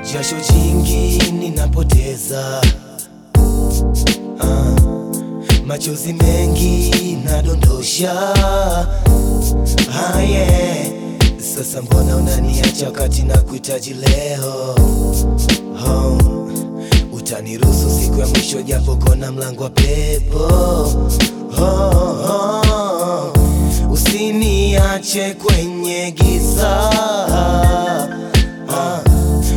jasho jingi ninapoteza, ah, machozi mengi nadondosha, ah, yeah. Sasa mbona unaniacha wakati na kuhitaji leo? Oh, utaniruhusu siku ya mwisho japo kona mlango wa pepo. Oh, oh, usiniache kwenye giza, ah,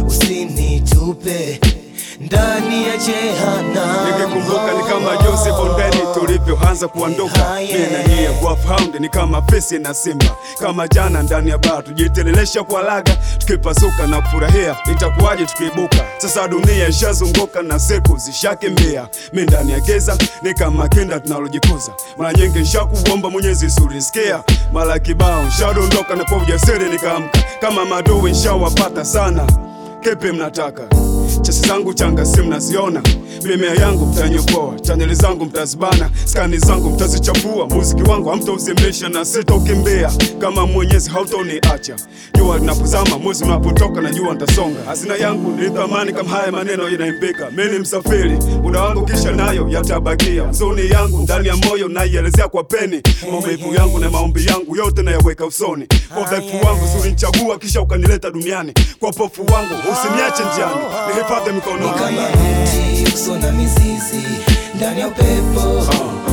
usinitupe ndani ya jehanamu. Nikikumbuka ni kama Joseph Ondeni tulivyoanza kuondoka, mimi na nyie Wolfhound ni kama fisi na simba, kama jana ndani ya baa tujitelelesha kwa laga, tukipasuka na kufurahia, itakuwaje tukiibuka? Sasa dunia ishazunguka na siku zishakimbia, mimi ndani ya giza ni kama kinda tunalojikuza. Mara nyingi nshakuomba Mwenyezi surisikia, mara kibao nshadondoka na kwa ujasiri nikaamka, kama madui nshawapata sana Kipi mnataka? Chesi zangu changa si mnaziona, mimea yangu mtanyokoa, chaneli zangu mtazibana, skani zangu mtazichafua, muziki wangu hamtauzimisha na sitaukimbia kama Mwenyezi hautoniacha. Jua linapozama, mwezi unapotoka, na jua nitasonga. Hazina yangu ni thamani kama haya maneno yanaimbika. Mimi ni msafiri, muda wangu kisha nayo yatabakia. Huzuni yangu ndani ya moyo naielezea kwa peni, maumivu yangu na maombi yangu yote nayaweka usoni. Kwa udhaifu wangu ulinichagua kisha ukanileta duniani, kwa upofu wangu usiniache njiani, nihifadhi Ni mikononi. kama mti uso na mizizi ndani ya upepo,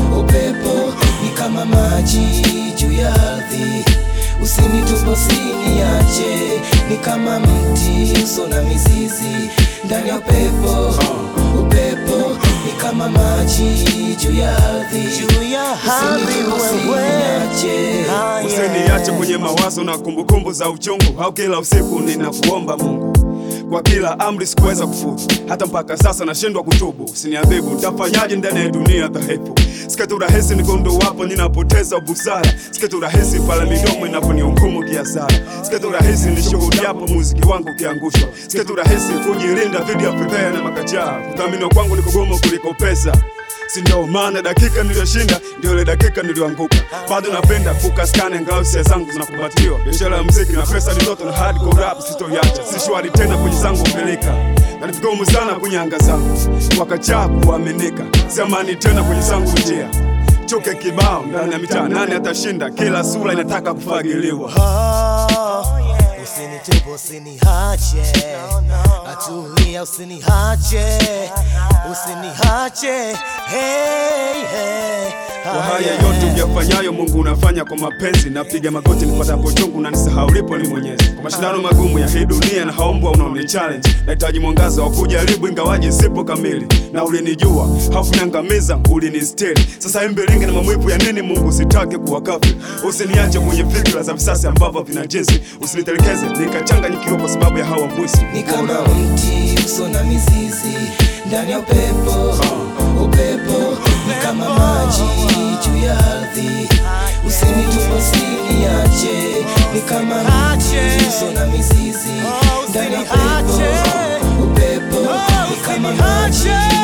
upepo ni kama maji juu ya ardhi, usinitupe usiniache. Ni kama mti uso na mizizi ndani ya upepo, upepo ni kama maji juu ya ardhi, usinitupe usiniache. Usiniache kwenye mawazo na kumbukumbu za uchungu, au kila usiku ninakuomba Mungu kwa kila amri sikuweza kufuzu, hata mpaka sasa nashindwa kutubu. Usiniadhibu, nitafanyaje ndani ya dunia dhaifu? Sikatu rahisi nikondo wapo ninapoteza busara, sikatu rahisi pale midomo inaponihukumu kiasara, sikatu rahisi nishuhudiapo muziki wangu ukiangushwa, sikatu rahisi kujilinda dhidi ya fedheha na makachaa. Kuthaminiwa kwangu ni kugumu kuliko pesa si ndio maana dakika niliyoshinda ndio ile dakika niliyoanguka. Bado napenda kukaskane ngao hisia zangu zinakumbatiwa. Biashara ya muziki na pesa ni ndoto na hardcore rap sitoiacha. Si shwari tena kwenye zangu peleka na ni vigumu sana kwenye anga zangu wakachaa kuaminika. Si amani tena kwenye zangu njia chuke kibao ndani ya mitaa, nani atashinda? Kila sura inataka kufagiliwa. Usinitupe, usiniache, atulia, usiniache, usiniache, hey, hey. Kwa haya yote uyafanyayo Mungu unafanya kwa mapenzi. Napiga magoti nipatapo chungu na nisahau lipo ni Mwenyezi. Kwa mashindano magumu ya hii dunia na haombwa unaoni challenge, nahitaji mwangaza wa kujaribu, ingawaje sipo kamili. Na ulinijua haukuniangamiza, ulinistiri. Sasa imbilinge na mamwivu ya nini? Mungu sitaki kuwa kafiri. Usiniache kwenye fikra za visasi ambavyo vina jinsi, usinitelekeze nikachanganyikiwa kwa sababu ya hawa mwisi. Ni kama mti uso na mizizi ndani ya upepo, upepo ni kama maji juu ya ardhi, usinitupe, usiniache. Ni kama mti uso na mizizi ndani ya upepo, upepo ni kama maji